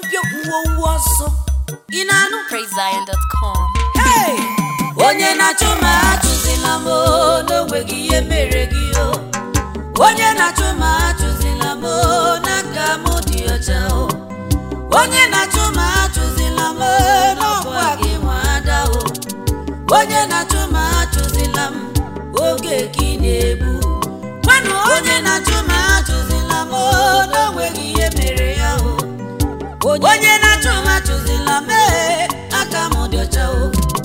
bịa uwe uwe ọsọ ị na-anụ PraiseZion.com. Hey! onye na-achụ ma achụzila m o, n'onweghị ihe mere gị o onye na-achụ ma achụzila m o, n'aka m dị ọcha o onye na-achụ ma achụzila m o, n'ọkwa gị nwa ada o onye na-achụ ma achụzila m oge gị na-egbu gwanụ onye na-achụ ma achụzila m o, n'onweghị ihe mere ya o onye na-achụ m achụzila m ee, aka m dị ọcha o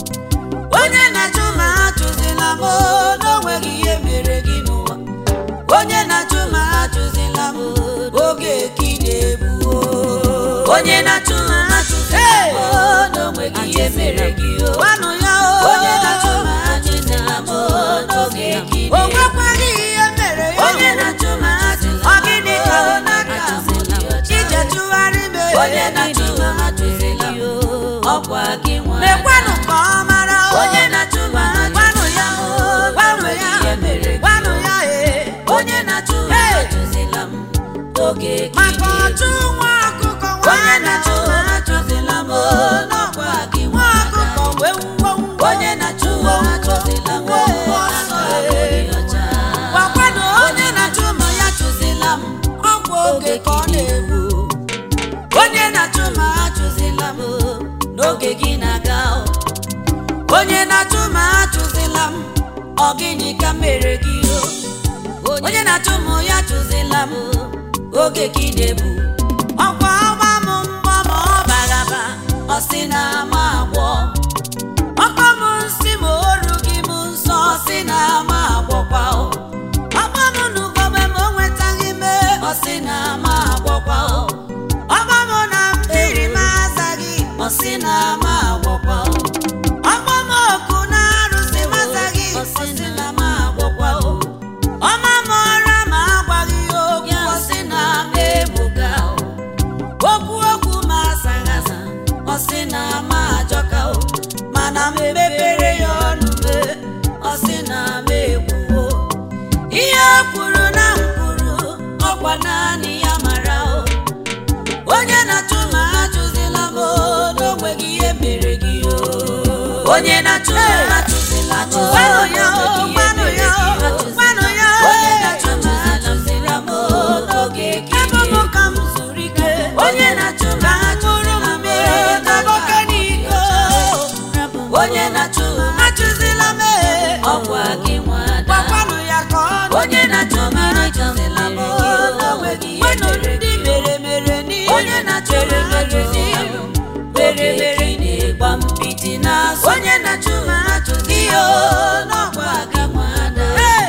onye na-achụ m achụzila m o, n'onweghị ihe mere gị n'ụwa onye na-achụ m achụzila m o, oge ka ị na-egbu o. onye na-achụ m achụzila m o, n'onweghị ihe mere gị o gwanụ ya o onye na-achụ m achụzila m o, n'oge ka ị na-egbu o nwekwaghị ihe mere ya onye na-achụ m achụzila m o, gịnị ka ọ n'aka m dị ọcha ije tụgharị m onye na-achụ m achụzila m o, ọkwa gị nwa mekwanụ ka ọ mara o onye na-achụ m gwanụ ya o gwanụ ya gwanụ ya e onye na-achụ m achụzila m oge gị maka ọchụ nwa ọkụkọ onye na-achụ m achụzila m o, n'ọkwa gị nwa ọkụkọ wee wuo wuo onye na-achụ m achụzila m o, aka m dị ọcha gwakwanụ onye na-achụ m ya chụzila m ọkwa oge ka ọ na-egbu onye na-achụ m achụzila m o, n'oge gị na-aga o. onye na-achụ m achụzila m ọ gịnị ka mere gị o onye na-achụ m ya chụzila m o, oge gị na-ebu ọkwa ọgba m mgbọ ma ọ bagaba ọ sị na ama agwọ ọkpọ m nsị ma oru gị m nsọ ọ sị na ama agwọkwa o ọkpọ m n'ugogbe ma o nwetaghị me ọ sị na ama agwọkwa o ọkpọ m na mmiri m azaghị ọ sị na ama agwọkwa o ọkpọ m oku na arụsị m azaghị ọ sị na ama agwọkwa o ọma m ọra ma agwaghị ya okwu ọ sị na ama egbuga o okwu okwu ma azaghị aza ọ sị na ama ajọka o mana m mepere ya ọnụ me ọ sị na ama egbuwo ihe o kwuru na m kwuru ọkwa naanị ya mara o onye na-achụ ma achụzila m o, n'onweghị ihe mere gị o onye na-achụ ma achụzila m o, gwanụ ya o gwanụ ya o gwanụ ya o onye na-achụ ma achụzila m o, n'oge ka ebe m ka m zuru ike onye na-achụ ma achụzila m o, n'oge n'iko onye na-achụ ma achụzila m e, ọkwa gị nwada gwakwanụ ya ka ọ onye na-achụ ma achụzila m o, n'onweghị ihe mere gị mere mere n'ihe onye na-achụ ma achụzila m mere mere na-egba mpiti n'azụ onye na-achụ ma achụzi ya o, n'ọkwa gị nwada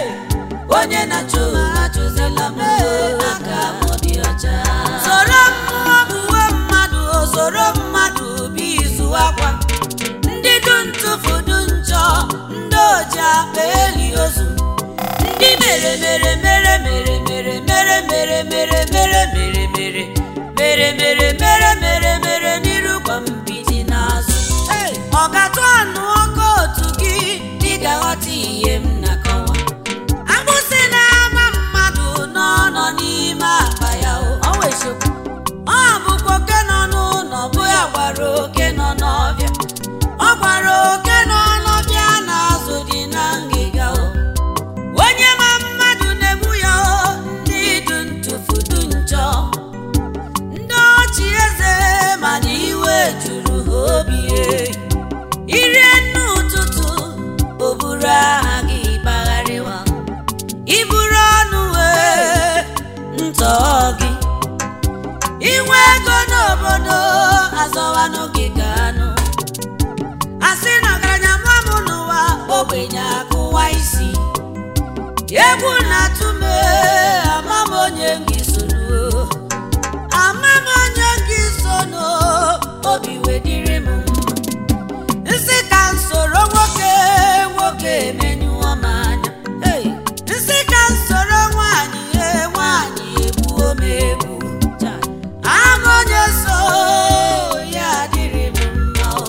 onye na-achụ ma achụzila m o, aka m dị ọcha soro mmụọ buwe mmadụ o, soro mmadụ bụ izu akwa ndị du ntụfu du njọ ndị oji akpa eli ozu ndị mere mere mere mere mere mere mere mere mere mere mere mere mere mere mere mere n'iru gwa mpiti n'azụ ọ ga-atụ anụ ọkụ otu gị ị ga-aghọta ihe m na-akọwa agbụsị na-ama mmadụ n'ọnọ n'ime akpa ya o ọ bụkwa oke nọ n'ụlọ bụ ya gwara oke nọ n'ọbịa ọ gwara oke nọ n'ọbịa na-azụ dị na ngịga o onye ma mmadụ na-egbu ya o ndị du ntụfu du njọ ndị ọchị eze mana iwe juru ha obi e. irie nne ụtụtụ o buru aha gị gbagharịwa iburu ọnụ wee ntọ gị inwe ego n'obodo azọwanụ gị ga-anụ asị na ọgaranya mụọ m n'ụwa ogbenye akụwa isi egwu na-atụ m ee, ama m onye gị sono ama m onye gị sono obi wedịrị m mma nsị ka m soro nwoke nwoke emenyụọ m anya Hey! nsị ka m soro nwaanyị ee, nwaanyị egbuo m egbu ama onye so ya adịrị m mma o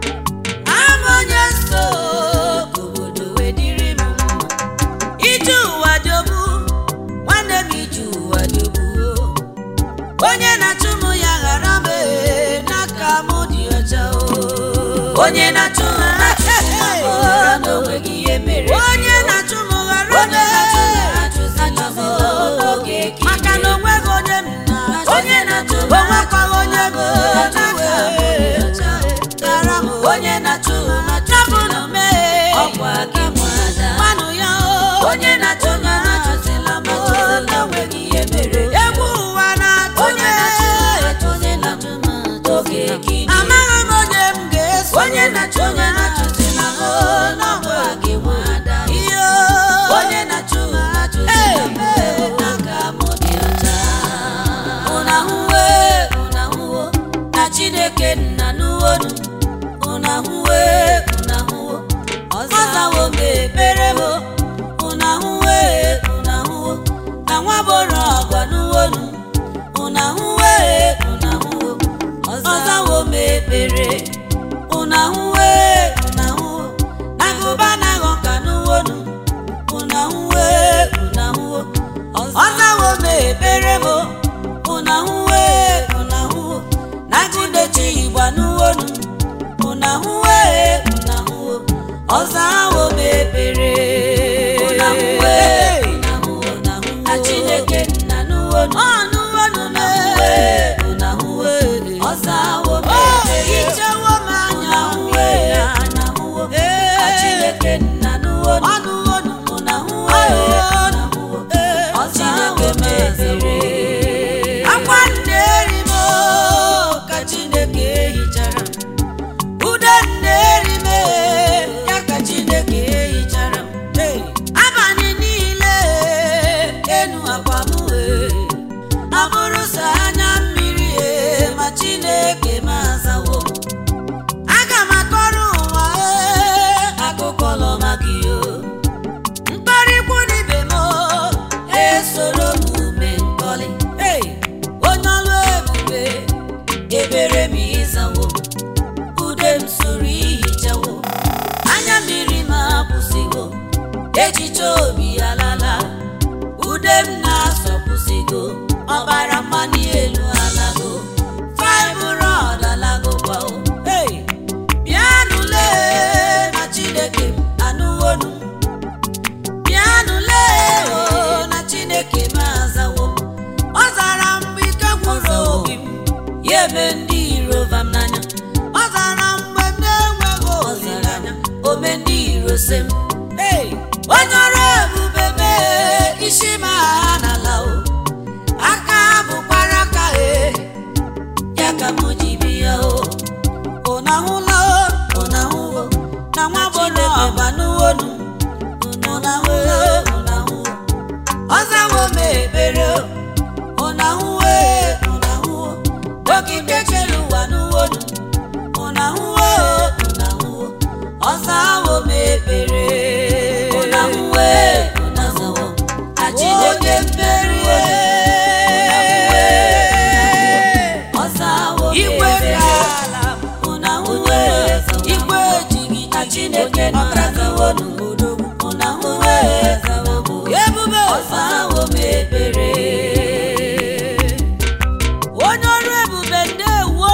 ama onye so ka obodo wedịrị m mma ije ụwa dobu onye na-achụ onye na-achụzila m na-enweghị ihe mere egwu ụwa na-atụ onye na-achụ achụzila m oge gị amaghị m onye m ga-eso onye na-achụ onye na-achụzila m n'ọgba gị nwada ihe onye na-achụ achụzila m n'aka m dị ọcha ụnahụwe ụnahụwo na chineke nna n'uwonu ụnahụwe ụnahụwo ọzawo m ekpere m ụnahụwe ụnahụwo na nwa boro ọgwa n'uwonu ụnahụwe ụnahụwo ọzawo m ekpere ụnahụwe ụnahụwo na gụba na aghọ ka n'uwonu ụnahụwe ụnahụwo ọzawo m ekpere m ụnahụwe ụnahụwo na gụdechi igba n'uwonu ụnahụwe ụnahụwo ọzawo m ekpere ụnahụwe ụnahụwo na chineke nna n'uwonu ọnụwenu ụnahụwe ụnahụwe ọzawo m ekpere ichewo m anya ụnahụwe ụnahụwo na chineke nna n'uwonu ọnụwenu ụnahụwe ụnahụwo ọzawo m ekpere akwa nneeri m ka chineke hichara ude nneeri m ya ka chineke hichara abalị niile enu akwa m wee abụrụ sọ anya mmiri e ma chineke m azawo aga m akọrọ ụwa ee, akụkọ lọma gị o mkparịkwu n'ibe m esoro m ume nkọlị Hey, onye ọlụ ebube ebere m ịzawo ude m soro ihichawo anya mmiri m akwụsịgo echiche obi alala ude m na-asọpụsịgo ọbara mmanụ elu alago fibrod alago kwao hey, bịanụle na chineke m anụwonu bịanụle o na chineke m azawo ọ zara mgbe ike gwụrụ obi m ya eme ndị iro vam n'anya ọ zara mgbe m na-enweghị ọ zara olileanya ome ndị iro se m Hey, onye ọrụ ebube mee isi m agha n'ala o aka bụkwara aka e ya ka m ji bịa o ụnahụla o, ụnahụwo na nwa bụrụ ọba n'uwonu ụnahụwo ụnahụwo ọzawo m ekpere o ụnahụwe ụnahụwo okike chere ụwa n'uwonu ụnahụwe ụnahụwo ọzawo m ekpere ụnahụwe ụnahụwo na chineke mmerie ọzawo m igwe ekpere ka ala ụnahụwe igwe ejighị na chineke nọrazawonu ụnahụwe ebube ọzawo m ekpere onye ọrụ ebube ndewo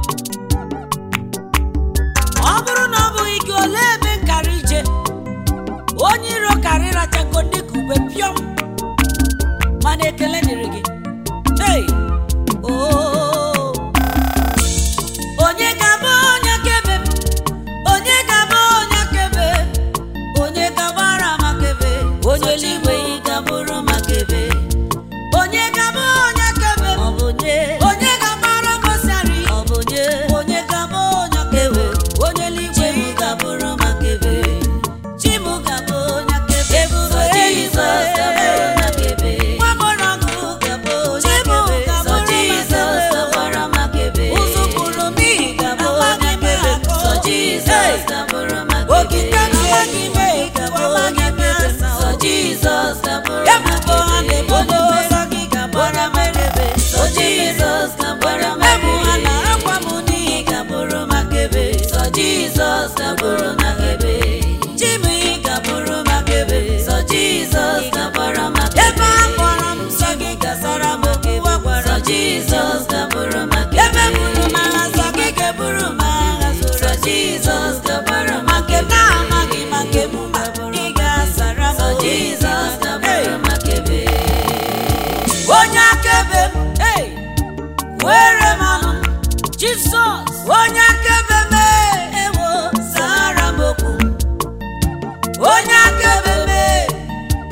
ọ bụrụ na ọ bụghị gị ole ebe nkara ije onye iro karị rachago dịka ube pịọm mana ekele dịrị gị hey! oh. onye ga-abụ onye kebe m? onye ga-abụ onye kebe onye ga-agbara makebe onye eluigwe ị ga-abụrụ makebe onye ga-abụ onye kebe m? ọ bụ nye onye ga-agbara gosari ọ bụ nye onye ga-abụ onye kebe onye eluigwe chimu ga-abụrụ makebe chimu ga-abụ onye kebe Ebube Sọ eluigwe. Jizọs ga-abụ onye kebe nwa gbọrọ ọgụ ga-abụ onye Chimu kebe ga-abụrụ Sọ Jizọs makebe. ga-agbara makebe ụzụ kwuru n'ihi ga-abụ amaghị onye m kebe akọ. Sọ Jizọs ga-abụrụ makebe Okike amaghị m ga-abụ ekwu, onye amaghị m kebe asa. Sọ Jizọs ga-abụrụ Ebubo ha na-ebo makebe n'ụzọ gị ga-abụrụ makebe. Sọ Jizọs ga-agbara Ebu ha makebe na-akwa m n'ihi ị ga-abụrụ makebe Sọ Jizọs ga-abụrụ makebe Chimu ị ga-abụrụ makebe Sọ Jizọs ga-agbara makebe ebe a kpọrọ m nsọ gị gasara m okwu a gwara Sọ m. Jizọs ga-abụrụ makebe ebe buru m agha nsọ gị ga-eburu m agha Sọ zoro Jizọs ga-agbara ma nke m makebe na-amaghị ma nke m ma ị ga-asara m Sọ okwu. Jizọs Hey! ga-agbara makebe onye akaebe m hey! were m ọnụ jizọs onye akaebe m ewo zara m okwu onye akaebe m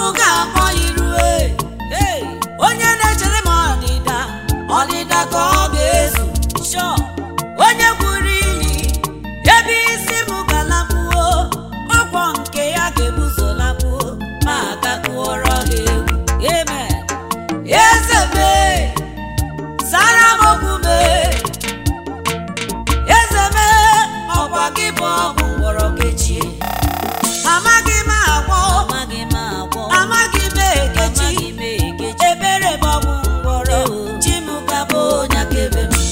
ọnwụ ga-akpọ irue Hey! onye na-echere m ọdịda ọdịda ka ọ ga-ezu Sure! onye gwuru ili ebe isi m galakpuo ọkwọ nke ya ga-ebuzo lakpuo ma aga kụọrọ ha egwu amen eze mee zara m okwu mee eze mee ọkwa gị bụ ọgwụ ngwọrọ kechie amaghị m agwọ amaghị m agwọ amaghị m ekechi amaghị m ekechi ebere m ọgwụ ngwọrọ chi m gabụ onye akaebe m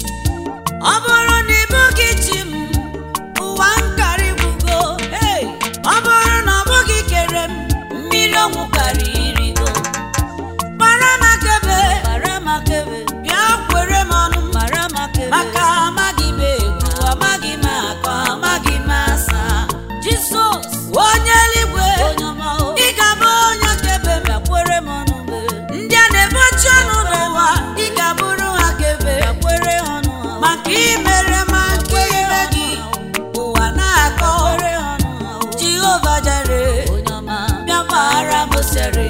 ọ bụrụ na ịbụghị chi m ụwa nkarị gwugo Hey! ọ bụrụ na ọ bụghị kere m mmiri ọnwụ karị irigo gbara m akebe mara makebe bịa kwere m ọnụ m mara makebe maka amaghị m egwu amaghị m akọ amaghị m asa jizọs onye eluigwe onye ọma o ị ga-abụ onye kebe m bịakwere m ọnụ mgbe ndị a na-ebochi ọnụ n'ụwa ị ga-abụrụ ha kebe bịakwere ọnụ ha maka imere ma nke ime gị ụwa na-akọ bịakwere ọnụ ha o jehova jere onye ọma bịa gbara m sere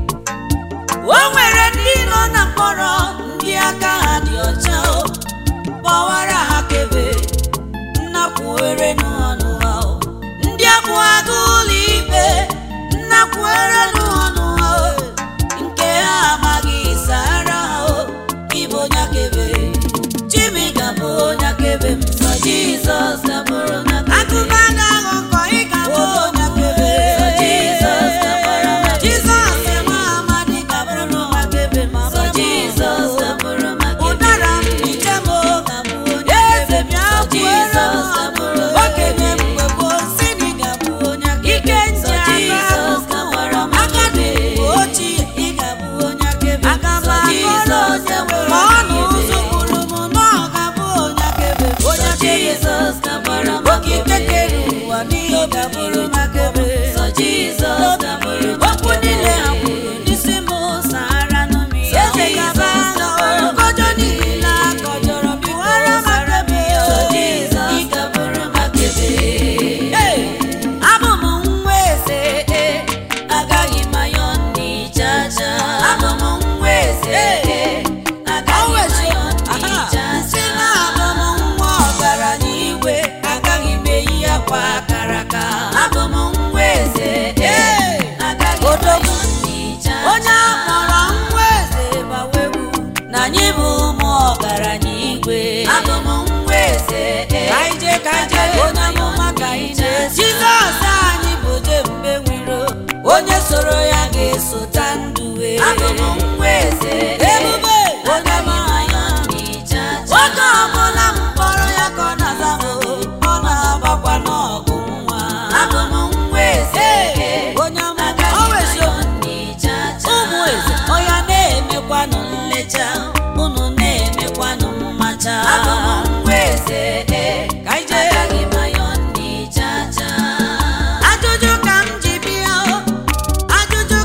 o nwere ndị nọ na mkpọrọ ndị aka ha dị ọcha o gbawara ha kebe nnakwuere n'ọnụ ha o ndị abụ agụ ụlọ ikpe nnakwuere n'ọnụ ha o nke ha amaghị sara ha o ịbụ onye akebe chimi ga-abụ onye akebe m sọ jizọs gabụrụ na akụkọ anaghị nkọ ị ga-abụ onye akebe sọ jizọs gabara ma Jizọs nwa amadi ga-abụrụ m akebe ma sọ jizọs gabụrụ ma ụdara m ije m gabụ onye eze bịa sọ kwere jizọs m gabụrụ okenye mgbe gboo si na ị ga-abụ onye ike sọ nji jizọs aka gabara ma agadi mgbe ochie ị ga-abụ onye akebe aga m Sọ akọrọ Jizọs onye gabụrụ ma ọ na akebe. ụzụ kwuru m na ọ ga-abụ onye akebe onye sọ akebe jizọs gabara ma okike kere ụwa n'ihe ọ ga-abụrụ m akebe sọ jizọs gabụrụ ma okwu niile ha kwuru n'isi m sahara n'ụmụ ya eze gaba agha nkọjọ niile akọjọrọ biwara mara m ya sọ jizọs gabụrụ ma kebe Hey! abụ m nwa eze eh, agaghị m anyọ ndị jaja abụ m nwa eze eh, agaghị m anyọ ndị jaja si na abụ m nwa ọgaranya igwe agaghị m eyi akwa akara aka abụ m nwa eze eh, agaghị m anyọ ndị jaja onye akpọrọ nwa eze bawewu na anyị bụ ụmụ ọgaranya igwe abụ m nwa eze eh, ka anyị jee ka anyị jee onye amụma ka anyị jee jizọs anyị bụ jembe nwiro onye soro ya ga-esota ndụ wee abụ m nwa eze ebube onye amụma ya oge ọbụla m kpọrọ ya ka ọ na-aza m ọ na-agbakwa n'ọgụ nwa abụ m nwa eze onye amụma o weziokwu ụmụ eze ọya na-emekwanụ nlecha unu na-emekwanụ mmacha ka anyị jee ajụjụ ka m ji bịa o ajụjụ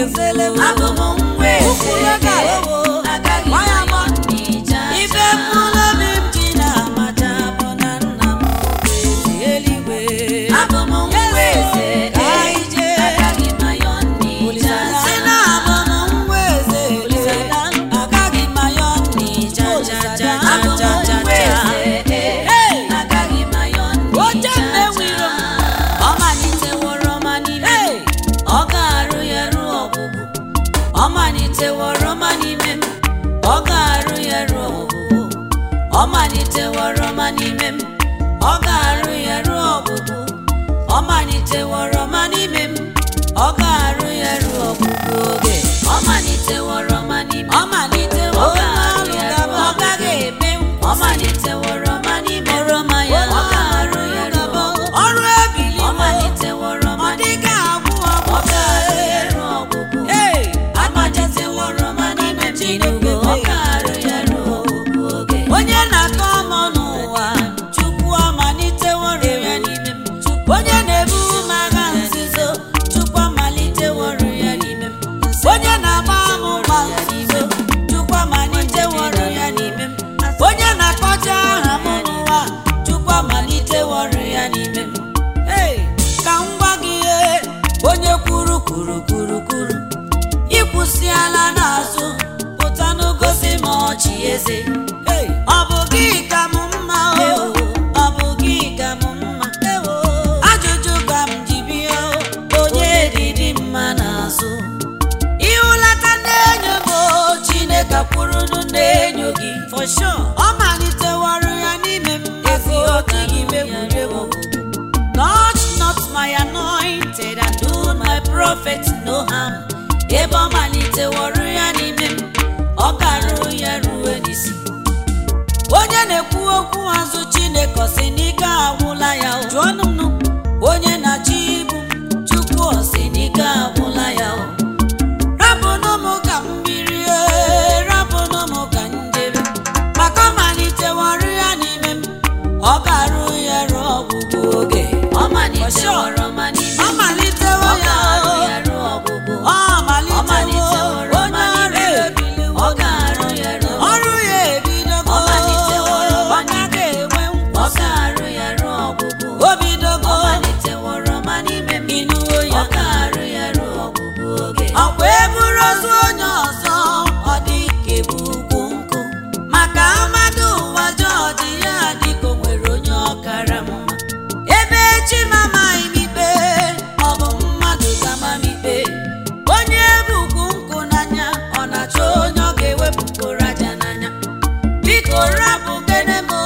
kesele m abụ m nwa eze Ụkwụrụ aka ewo. agaghị m Gbaa ya anyọ mbọ. n'ija ife mkpụrụ obi m ji na-amaja bụ na nna m bụ eze eluigwe abụ m nwa eze Ka anyị jee. agaghị m anyọ n'ija si na abụ m nwa eze agaghị m ayọ n'ija ja ja abụ m ja ja nwa ja eze Hey! agaghị m anyọ Oche n'ija mmewiro m. ọ maliteworo ọma n'ime Hey! m ọ ga-arụ ya ruo ọgwụgwụ ọ maliteworo ọma n'ime m ọ ga-arụ ya ruo ọgwụgwụ ọ maliteworo ọma n'ime m ọ ga-arụ ya ruo ọgwụgwụ ọ maliteworo ọma n'ime m ọ ga-arụ ya ruo ọgwụgwụ oge ọ maliteworo ọma n'ime ọ m malitewo ọ ga-arụ n'ọrụ ya gaba ruo ọ gaghị ọgwụgwụ eme ọ maliteworo ọma n'ime m oroma ya ọ ga-arụ ya ruo ọgwụgwụ ọrụ ebili ọ maliteworo ọ ọma n'ime dịghị agwụ ọ ga-arụ ọgwụ ya ruo ọgwụgwụ Hey! amaliteworo ọma n'ime Tinubu ọ ga-arụ ya ruo ọgwụgwụ oge onye na-akọ ọmọ n'ụwa chukwu amaliteworụ ya n'ime m onye na-ebu m agha nzuzo chukwu amaliteworụ ya n'ime m onye na-agba m mgba nzuzo chukwu amaliteworụ ya n'ime m onye na-akpọcha aha m n'ụwa chukwu amaliteworụ ya n'ime m Hey! ka m gwa gị ihe onye kwuru kwuru kwuru kwuru ịkwụsịala n'azụ pụta n'gosi m ọchị eze Hey! ọ bụ gị ka m mma o ọ bụ gị ka m mma ajụjụ ka m ji bịa o onye dịdị mma n'azụ ịhụlata na-enyo m o chineke kwurunu na-enyo gị for sure ọ malitewara ya n'ime m ezi ọ dịghị m egwuregwu Touch not my anointed and do my prophet no harm. Ebe ọ maliteworo ya n'ime m, ọ ga-arụ ya ruo n'isi. Onye na-ekwu okwu azụ Chineke ọ sị n'ike agwụla ya o. Jụọnụ m nụ. Onye na-achị ibu m, Chukwu ọ sị n'ike agwụla ya o. Rapụnụ m ka m birie, rapụnụ m ka m jebe. Maka ọ maliteworo ya n'ime m, ọ ga-arụ ya ruo ọgwụgwụ oge. ọ maliteworo ọma n'ime Ọ m malitewo ọ ya ga-arụ o. ya ruo ọgwụgwụ Ọ ọ malitewo maliteworo onye ọma ọrụ n'ime m ebiliwo. ọ ga-arụ ya ruo Ọrụ ya ebidogo. Ọ maliteworo ọma Ọ gaghị enwe ọ nkwụsị. ga-arụ ya ruo ọgwụgwụ O bidogo. ọ maliteworo ọma n'ime m Ịnụwo ọ ya. ga-arụ ya ruo ọgwụgwụ oge Ọkwa eburu ozu onye ọzọ ọ dị ka ebu ugwu nkụ maka amadu ụwa jọji ya dịka o nwere onye ọkara mma ebe chi m amaghị m ikpe ọ bụ mmadụ gama m ikpe onye bụ ugwu nkụ n'anya ọ na-achọ onye ọ ga-ewepụpụrụ aja n'anya biko rapụ gene m o,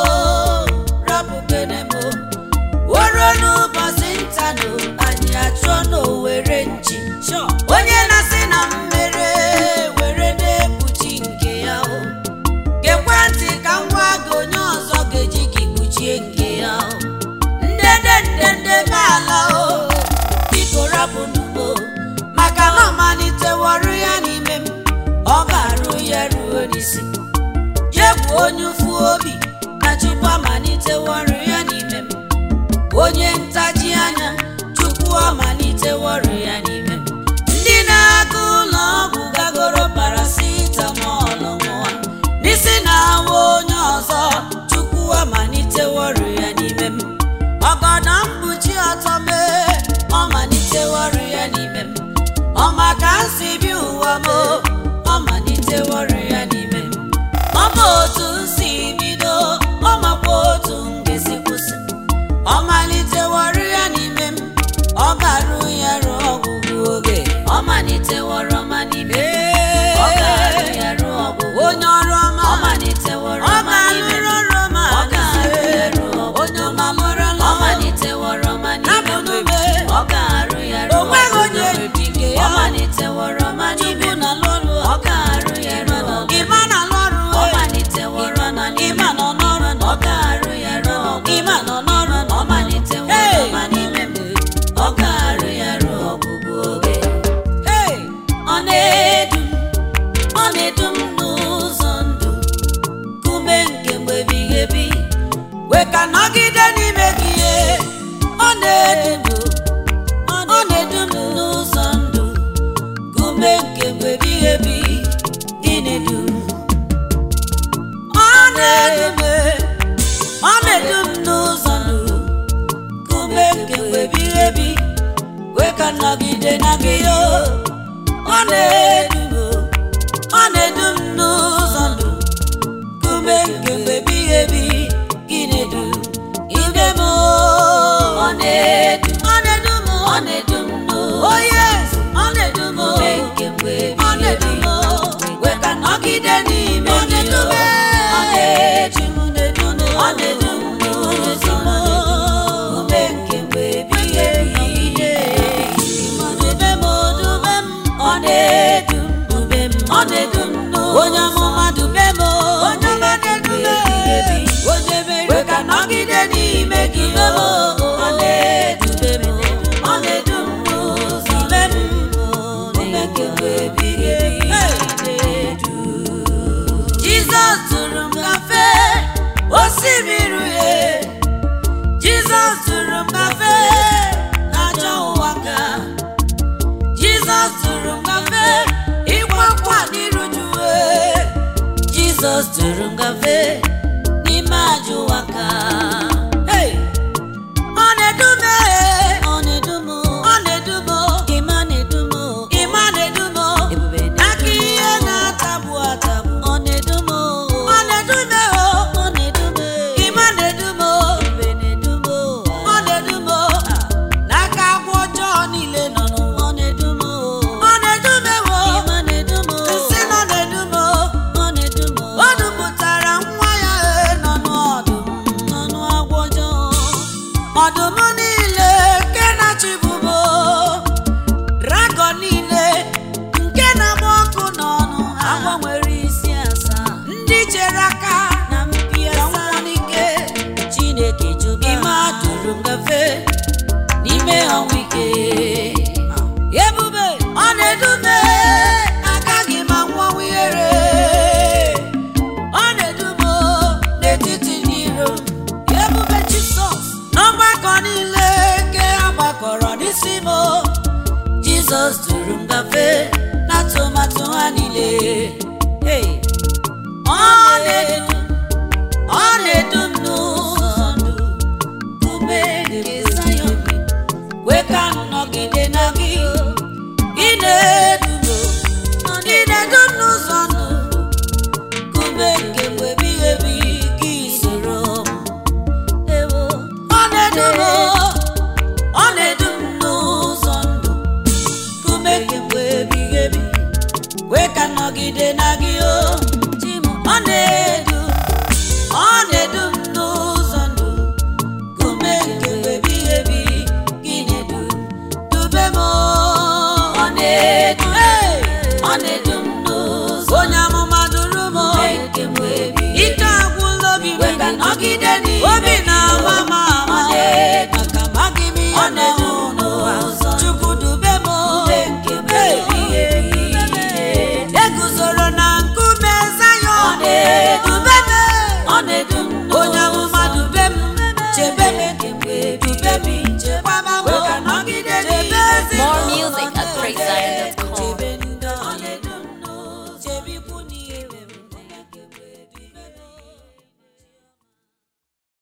rapụ gene m o. woro n'ụbọchị ntanụ anyị achọ n'owere nchi onye na-asị na mmere were na-ekpuchi nke ya o gekwe ntị ka m gwa gị onye ọzọ ga-eji gị kpuchie nke ya o ndede ndede be ala o biko rapụ n'ugbo maka na ọ maliteworụ ya n'ime m ọ ga-arụ ya ruo n'isi jegwu onye ụfụ obi na chukwu amaliteworụ ya n'ime m onye ntaji anya chukwu amaliteworụ ya n'ime m ndị na-aga ụlọ ọgwụ gagoro paracetamol nwa n'isi na-awa onye ọzọ chukwu amaliteworụ ya n'ime m ọgọdọ mkpuchi ọtọ mee ọ maliteworụ ya n'ime m ọ maka nsi bi ụwa m ọ maliteworụ ya n'ime m ọ bụ otu nsi ume nke mgbe ebighị ebi gị na-edu ọ na-edu m ọ na-edu m n'ụzọ ndụ kume nke mgbe ebighị ebi wee ka nọgide na gị o ọ na-edu m ọ na-edu m n'ụzọ ndụ kume nke mgbe ebighị ebi gị na-edu ime m o. ọ na-edu ọ na-edu m ọ na-edu m n'ụzọ Oh, yes. ọ na-edu m Kume nke mgbe ọ ebighị na-edu ebi. m wee ka nọgide n'ime Ọ gị na-edu o. m. ọ na-edu m na-edu m ọ na-edu m n'ụzọ ume nke mgbe ebighị ebi dube m dube m ọ na-edu m dube m ọ na-edu m n'ụzọ Onye amụma dube m onye ọma na-edu m onye mere wee ka nọgide n'ime gị o ọ na-edube m ọ na-edu m n'ụzọ dube m ume nke mgbe ebighị ebi na-edu Jizọs tụrụ m gafe osimiri uhie Jizọs tụrụ m gafe n'ajọ ụwa ka Jizọs tụrụ m gafe ịkwa nkwa n'iru juwe Jizọs tụrụ m gafe n'ime ajọ ụwa ka Hey! ọ na-edu m ọ na-edu m ọ na-edu m ịma na-edu m ịma na-edu m Ebube na-edu m. aka ihe na-atagbu atagbu ọ na-edu m ọ na-edu m ọ na-edu m ịma na-edu m ebube na-edu m ọ na-edu m n'aka agwọ ọjọọ niile nọ n'ụwa ọ na-edu m ọ na-edu m ewo ịma na-edu m nsị nọ na-edu m ọ na-edu m o dupụtara nwa ya e nọ n'ọdụm ọnụ agwọ ọjọọ ọdụm niile nke na-achịbụbo dragọn niile nke na-agba ọkụ n'ọnụ ha agwọ nwere isi asaa ndị chere aka na mpi ka asaa nwụọ n'ike Chineke jụba ime ha. atụrụ ngafe n'ime ọnwụ ike ebube ọ na-edume agaghị m anwụọnwụ ihere ọ na-edume n'etiti ndị iro m ebube jizọs n'ọgbakọ niile nke a gbakọrọ n'isi m jizọs duru m gafe n'atụmatụ ha niile Hey! ọ na-edu ọ na-edu m n'ụzọ ndụ ume nke Zayọn wee ka m nọgide na gị ị na-edu m ị na-edu m n'ụzọ ndụ ume nke mgbe ebighị ebi gị soro m ewo ọ na-edu m ọ na-edu m n'ụzọ ndụ ume nke mgbe ebighị ebi wee ka m nọgide na gị o chi m ọ na-edu ọ na-edu m n'ụzọ ndụ kume nke mgbe ebighị ebi gị na-edu dube m ọ na-edu ọ na-edu